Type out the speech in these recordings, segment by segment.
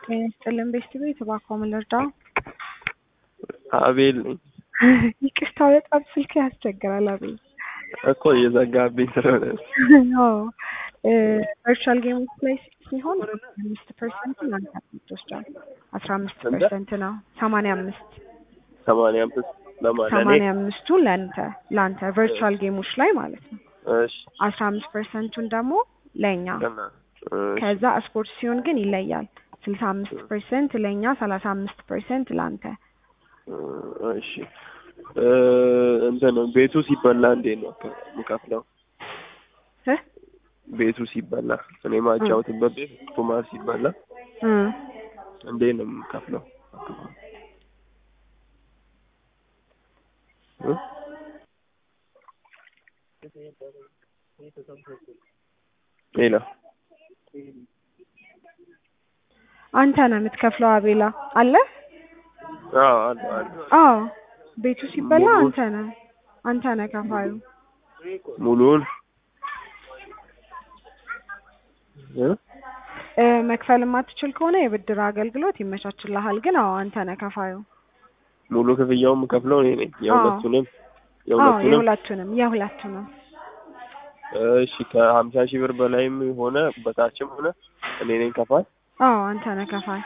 ጤና ይስጥልን ቤስት ቤት እባክዎ ምን ልርዳው? አቤል ነኝ ይቅርታ በጣም ስልክ ያስቸግራል አቤል። እኮ እየዘጋብኝ ስለሆነ አዎ ቨርቹዋል ጌሞች ላይ ሲሆን አምስት ፐርሰንት ለአንተ ትወስዳል። አስራ አምስት ስንት? ፐርሰንት ነው ሰማንያ አምስት ሰማንያ አምስት ለማን ለእኔ? ሰማንያ አምስቱ ለአንተ ለአንተ ቨርቹዋል ጌሞች ላይ ማለት ነው። እሺ አስራ አምስት ፐርሰንቱን ደግሞ ለእኛ ገና እሺ ከዛ ስፖርት ሲሆን ግን ይለያል። ስልሳ አምስት ፐርሰንት ለእኛ ሰላሳ አምስት ፐርሰንት ለአንተ እሺ እ እንትን ቤቱ ሲበላ እንዴት ነው የምከፍለው? እ ቤቱ ሲበላ እኔ ማጫወትበት ቤት ቁማር ሲበላ እ እንዴት ነው የምከፍለው? እ ሌላ አንተ ነህ የምትከፍለው አቤላ አለ አዎ አለ አለ አዎ ቤቱ ሲበላ ሙሉ- አንተ ነህ አንተ ነህ ከፋዩ ሙሉውን እ እ መክፈል የማትችል ከሆነ የብድር አገልግሎት ይመቻችልሃል ግን አዎ አንተ ነህ ከፋዩ ሙሉ ክፍያውን የምከፍለው እኔ ነኝ የሁለቱንም አዎ የሁለቱንም የሁለቱንም የሁለቱንም እሺ ከሀምሳ ሺህ ብር በላይም ሆነ በታችም ሆነ እኔ ነኝ ከፋይ አዎ አንተ ነህ ከፋይ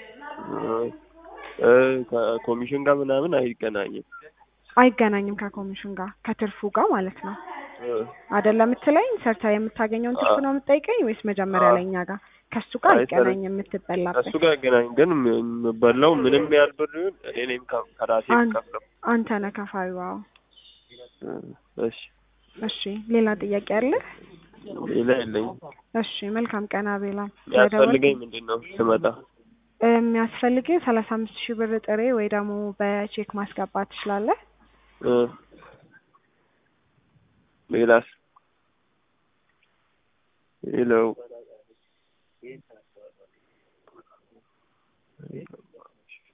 እ ከኮሚሽን ጋር ምናምን አይገናኝም አይገናኝም ከኮሚሽን ጋር ከትርፉ ጋር ማለት ነው እ አይደለም የምትለኝ ሰርታ የምታገኘውን ትርፍ ነው የምትጠይቀኝ ወይስ መጀመሪያ አዎ። ላይ እኛ ጋር ከሱ ጋር አይ፣ ሰር- አይገናኝም የምትበላበት እሱ ጋር አይገናኝ ግን የምበላው ምንም ያህል ብር ይሁን እኔ ነኝ ከ- ከራሴ አን- የምከፍለው አንተ ነህ ከፋዩ አዎ እ እሺ እሺ ሌላ ጥያቄ አለ ሌላ የለኝም እሺ መልካም ቀን አቤላ የሚያስፈልገኝ ምንድን ነው ስመጣ የሚያስፈልግህ ሰላሳ አምስት ሺህ ብር ጥሬ ወይ ደግሞ በቼክ ማስገባት ትችላለህ እ ሌላስ ሄሎ